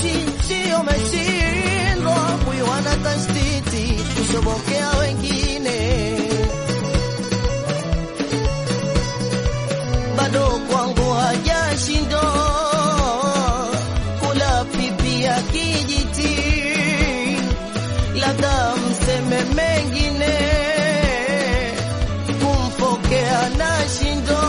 sio umeshindwa kuiwana tashtiti kushobokea wengine, bado kwangu hajashindwa kula pipi ya kijiti, labda mseme mengine kumpokea na shindo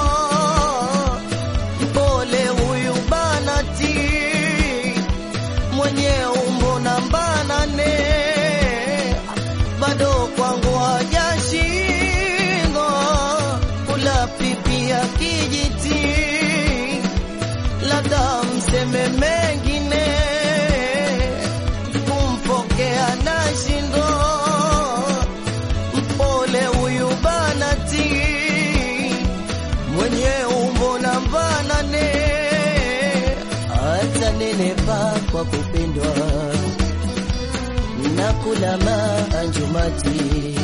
mpole huyu banati mwenye umbo namba nane bado kwangu hajashindwa kula pipi ya kijiti, labda mseme mengine kumpokea na shindo mpole huyu banati mwenye umbo namba nane hata nenepa kwa kupendwa na kula maanjumati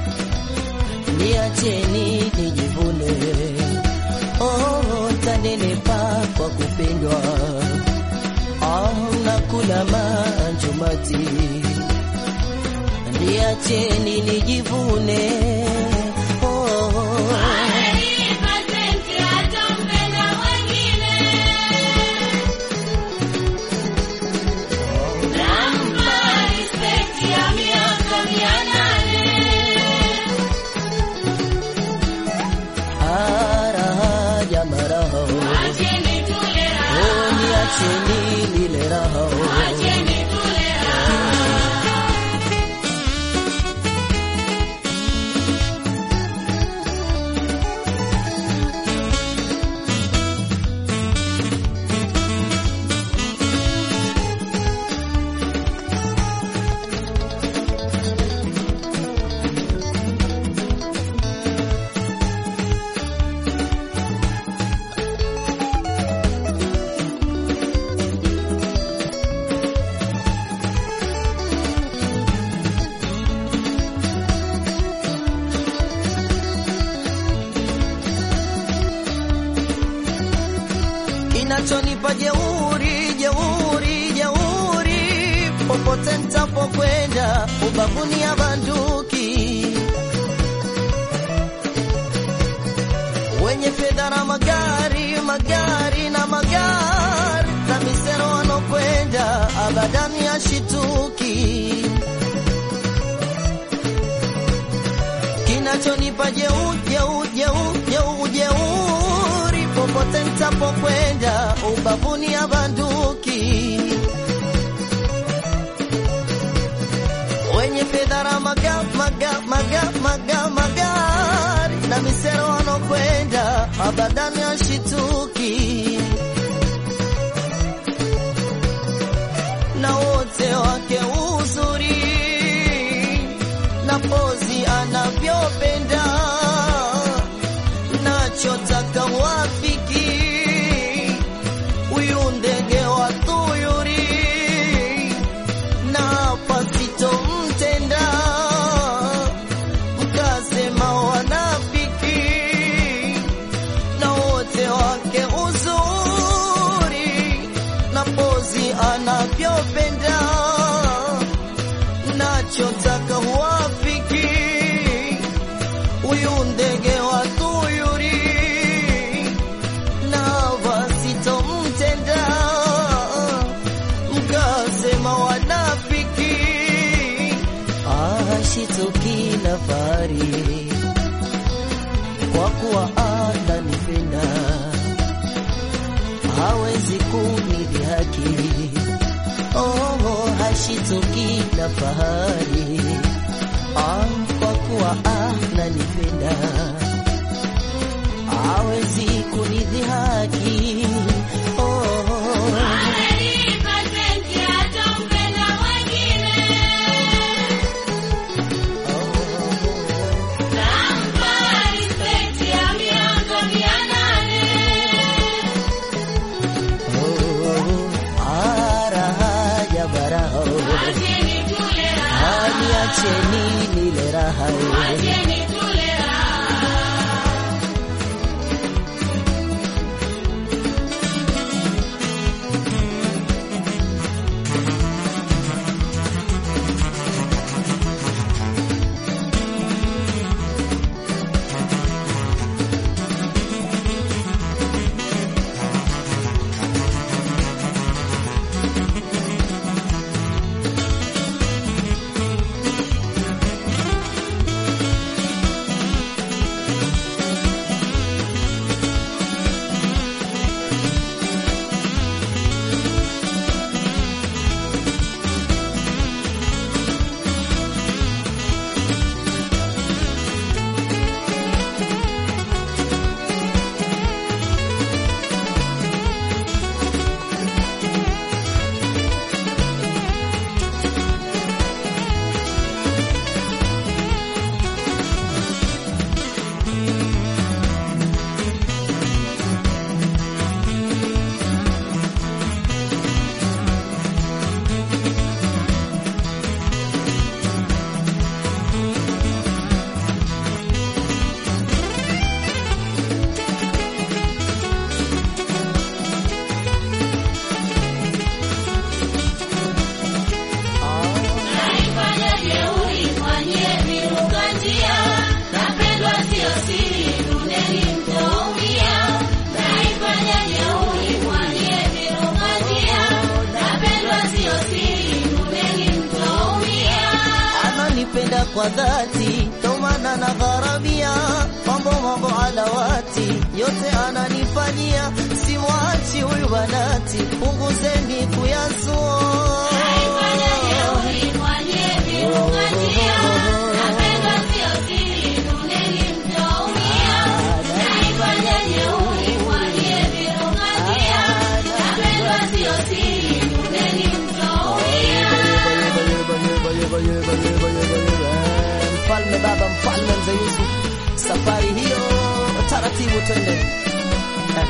niacheni nijivune oh, tanenepa kwa kupendwa ah, na kula maanjumati niacheni nijivune oh, araha maraho oh, niacheni nile raho kinachonipa jeuri jeuri jeuri popote ntapokwenda ubavuni ya banduki wenye fedha na magari magari na magari na misero wanokwenda abadani ya shituki kinachonipa jeu jeu jeu jeu jeuri popote ntapokwenda ubavuni ya banduki wenye fedha na maga maga maga maga magari na misero wanokwenda abadani ya shituki na wote wake uzuri na pozi anavyopenda nachotaka wafiki huyu ndege wa tuyuri na pasitomtenda mkasema wanafiki na wote wake uzuri na pozi anavyopenda nachotaka huwafiki huyu ndege wa tuyuri na wasitomtenda mkasema wanafiki ashitoki na fari kwa kuwa ananipenda hawezi kunidhihaki oh, hashitoki na fahari ah, kwa kuwa ananipenda hawezi kunidhihaki oh, oh, araha ya baraho aniacheni nile raha kwa dhati, ndo maana na gharamia mambo mambo alawati yote ananifanyia, simwachi huyu banati, punguzeni kuyazua Mfalme baba, mfalme mzee Yusuf, safari hiyo taratibu, twende eh.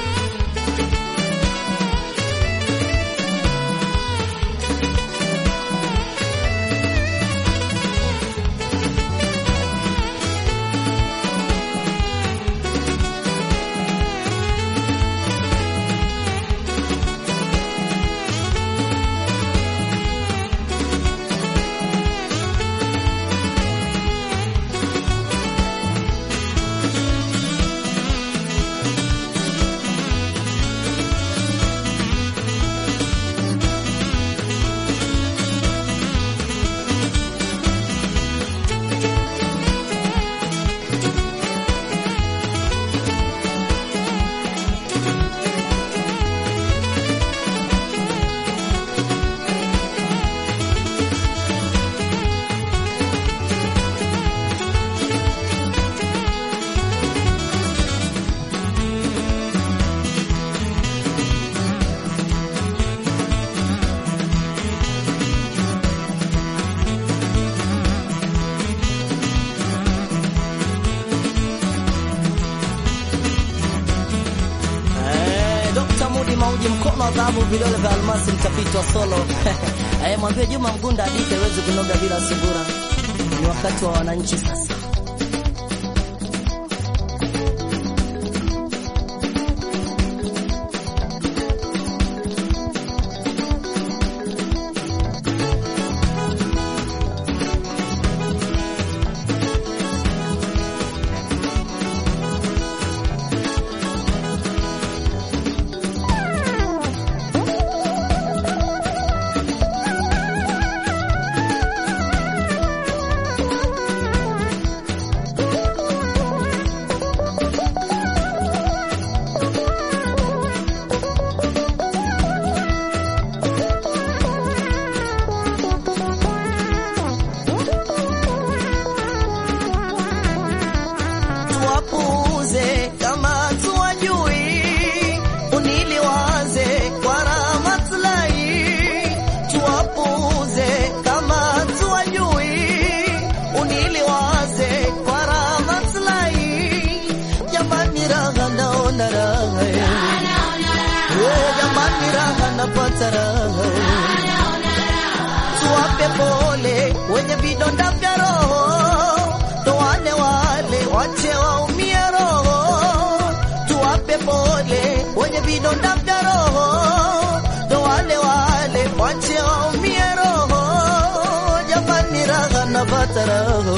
Eh, Dr. Mudi Mauji, mkono wa dhahabu, vidole vya almasi, mtafiti wa solo eh, mwambie Juma Mgunda hadithi haiwezi kunoga bila sungura. Ni wakati wa wananchi sasa. tuwapuuze kama tuwajui, uniliwaze kwa raha maslahi. Tuwapuuze kama tuwajui, uniliwaze kwa raha maslahi. Jamani, raha naona raha, Eh, jamani, raha napata raha tuwape pole wenye vidonda vya roho, ndo wale wale wache waumie roho. Tuwape pole wenye vidonda vya roho, ndo wale wale wache waumie roho. Jamani, raha napata roho,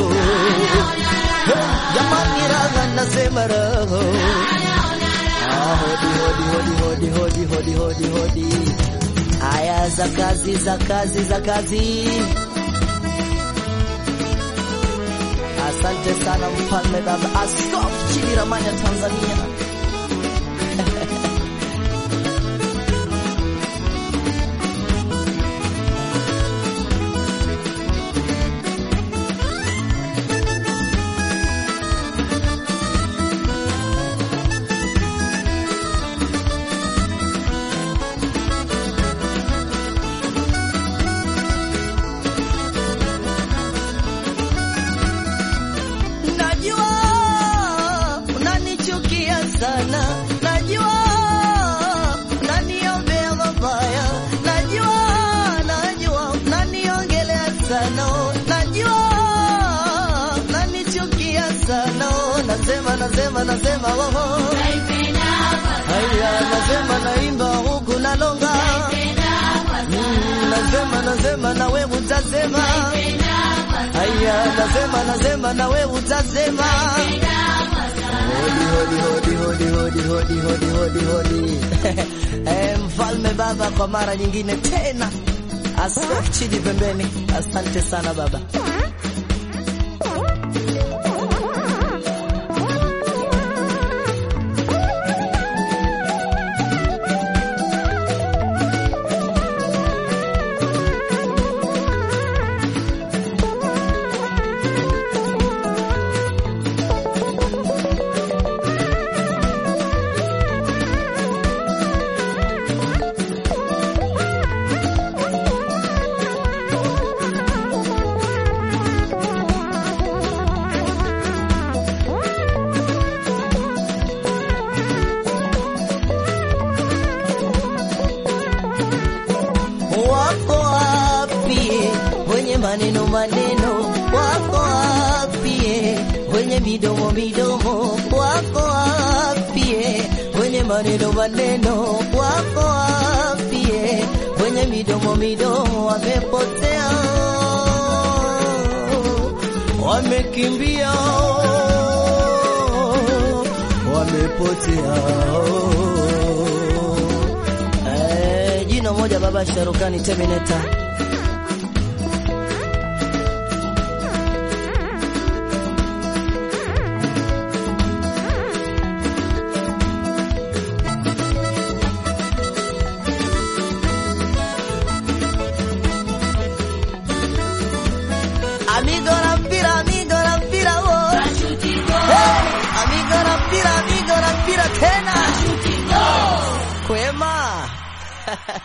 jamani, raha nasema roho. Ah, hodi hodi hodi hodi hodi hodi hodi hodi Aya za kazi za kazi za kazi. Asante sana mfalme baba, askofu chini ramani ya Tanzania. Najua unanichukia sana, najua unaniombea mabaya, najua najua unaniongelea sana, najua unanichukia sana, nasema nasema nasema woho, haya nasema naimba huku nalonga, Mm, nasema nasema na wewe utasema Haya, nasema nasema na wewe utasema. Hodi hodi hodi hodi hodi hodi hodi hodi. Eh, mfalme baba, kwa mara nyingine tena, askofu chini pembeni. Asante sana baba. maneno maneno wako wapie, wenye midomo midomo wako wapie, wenye maneno maneno wako wapie, wenye midomo midomo wamepotea, wamekimbia, wamepotea. Eh, jino moja baba Sharukani Terminator. Amigo la mpira, amigo la mpira wo. Hey, amigo la mpira, amigo la mpira tena. Kwema.